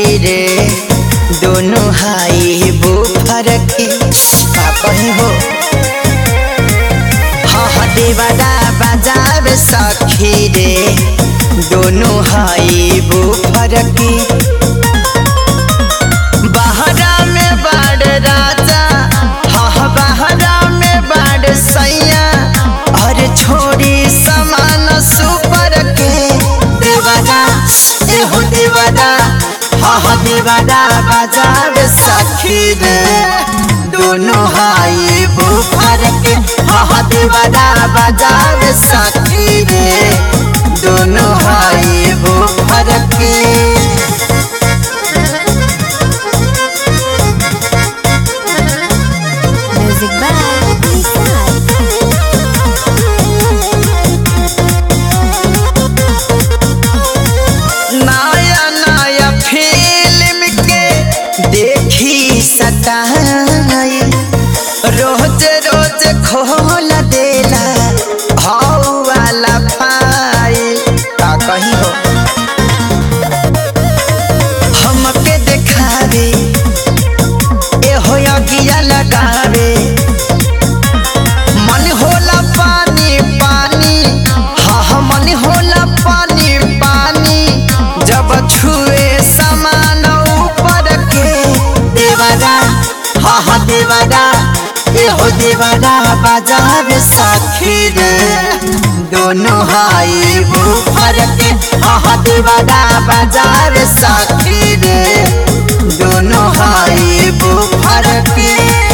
सखी रे दोनों हाई बुफर के का कहीं हो हाँ हाँ देवरा बजावे सखी रे दोनों हाई बुफर के बहरा में बाड़ राजा हाँ हाँ बहरा में बाड़ सैया और छोड़ी समान सुपर के देवरा एहो देवरा हाँ हाँ देवरा बजावे सखी रे दोनों हाई बुफर के हाँ हाँ देवरा बजावे सखी रे दोनों हाई बुफर के Music by Lisa. नया नया फिल्म के देखी सताई रोज रोज खोल देला हौ वाला फाइल का कहीं हो हमके देखावे एहो अगिया लगावे मन होला पानी पानी हाँ हाँ मन होला पानी पानी जब छुए समान ऊपर के देवरा हाँ हाँ देवरा एहो देवरा बाजार साखी रे दोनों हाई बुफर के हाँ हाँ देवरा बाजार साखी रे दोनों हाई बुफर के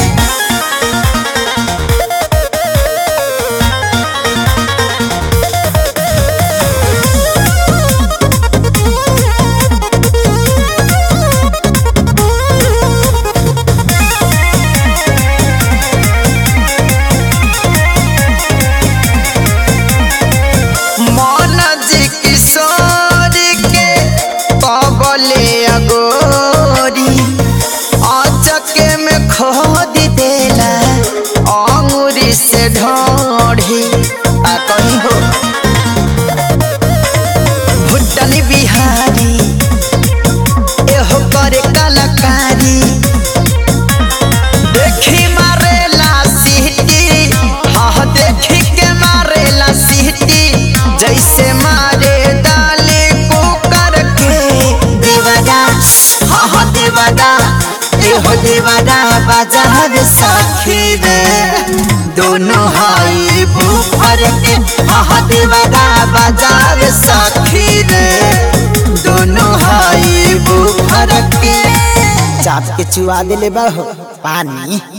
मन जी किशोर के कबले अगोरी अचके में खोद देला अंगूरी से ढोढ़ी आ कहीं हो भुट्टन बिहारी एहो करे कलाकारी देखी मारेला सीटी हाँ देखी के मारेला सीटी जैसे मारे डाले कुकर के देवरा हाँ हाँ देवरा एहो देवरा बाजार साखी रे दोनों हाई बुफर के हाँ हाँ देवरा बाजार साखी रे दोनों हाई बुफर के चाप के चुआ दिले बा हो पानी